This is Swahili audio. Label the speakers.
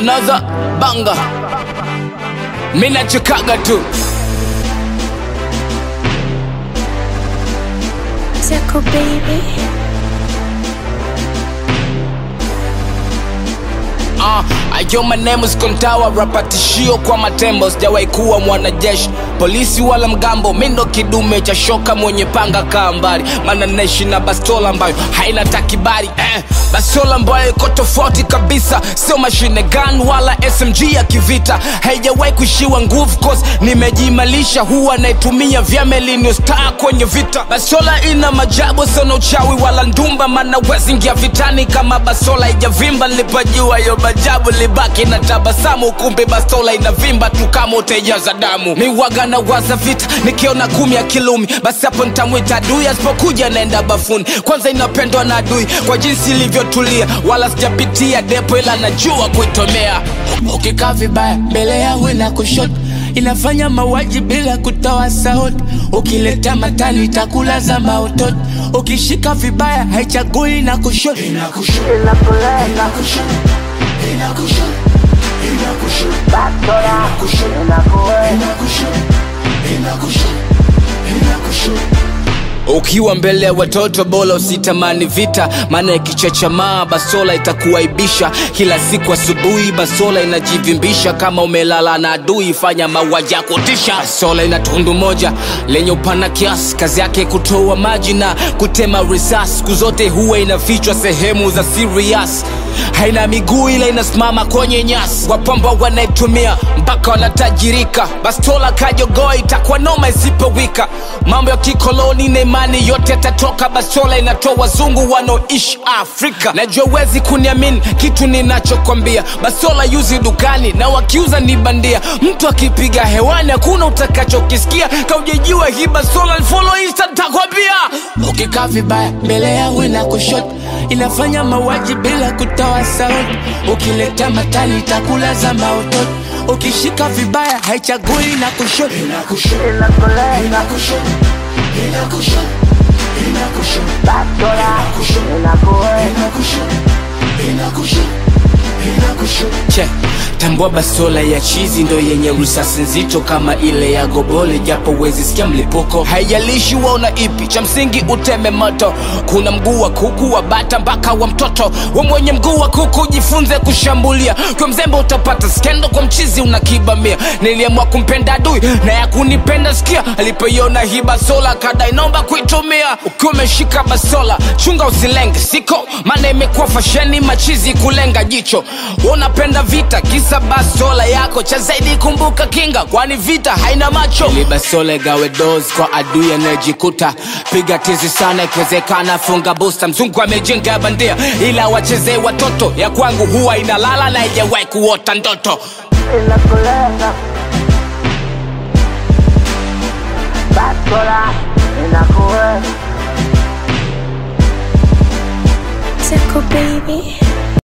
Speaker 1: another banga mina chikaga tu
Speaker 2: Tickle baby.
Speaker 1: Uh, ayo my name is Kontawa, rapa tishio kwa matembo, sijawahi kuwa mwanajeshi polisi wala mgambo, mi ndo kidume cha shoka mwenye panga kaa mbali, maana naishi na bastola ambayo haina takibari eh, bastola ambayo iko tofauti kabisa, sio mashine gun wala SMG ya kivita, haijawahi kuishiwa nguvu cause nimejimalisha, huwa naitumia vya melinio star kwenye vita. Bastola ina majabu sana, uchawi wala ndumba, maana wezi ingia vitani kama bastola ijavimba. Nilipojua yo majabu libaki na tabasamu, kumbe bastola inavimba tu kama utaijaza damu. Miwaga na waza vita, nikiona kumi ya kilumi, basi hapo nitamwita adui, asipokuja naenda bafuni. Kwanza inapendwa na adui kwa jinsi ilivyotulia, wala sijapitia depo, ila najua kuitomea. Ukikaa vibaya mbele yangu na kushoto inafanya mauaji bila kutoa sauti. Ukileta matani itakulaza mautoto, ukishika vibaya haichagui na kushoto. Ukiwa mbele ya watoto bora usitamani vita, maana ikichachamaa basola itakuaibisha. Kila siku asubuhi basola inajivimbisha, kama umelala na adui fanya mauaji ya kutisha. Basola ina tundu moja lenye upana kiasi, kazi yake kutoa maji na kutema risasi. Siku zote huwa inafichwa sehemu za serious, haina miguu ila inasimama kwenye nyasi. Wapamba wanaitumia mpaka wanatajirika. Bastola kajogoa itakuwa noma isipowika. Mambo ya kikoloni na imani yote yatatoka. Bastola inatoa wazungu wanaoishi Afrika. Najua wezi kuniamini kitu ninachokwambia. Bastola yuzi dukani na wakiuza ni bandia. Mtu akipiga hewani hakuna utakachokisikia. Kaujejua hii bastola ni follow insta nitakwambia. Ukikaa vibaya mbele yangu na kushoto inafanya mauaji bila kutoa sauti. Ukileta matani itakulaza mautoto. Ukishika vibaya haichagui na kushoto. che tambua bastola ya chizi ndo yenye risasi nzito kama ile ya gobole japo wezi sikia mlipuko haijalishi waona ipi cha msingi uteme moto kuna mguu wa kuku wa bata mpaka wa mtoto we mwenye mguu wa kuku jifunze kushambulia kwa mzembe utapata skendo kwa mchizi unakibamia niliamua kumpenda adui na ya kunipenda sikia alipoiona hii basola kada inaomba kuitumia ukiwa umeshika basola chunga usilenge siko maana imekuwa fasheni machizi kulenga jicho unapenda vita kisa basola yako cha zaidi kumbuka kinga kwani vita haina macho ili basola igawe dos kwa adui anayejikuta piga tizi sana ikiwezekana funga busta mzungu amejenga ya bandia ila wachezee watoto ya kwangu huwa inalala na ijawahi kuota ndoto
Speaker 3: inakulenga bastola inakuwe
Speaker 2: Tickle baby.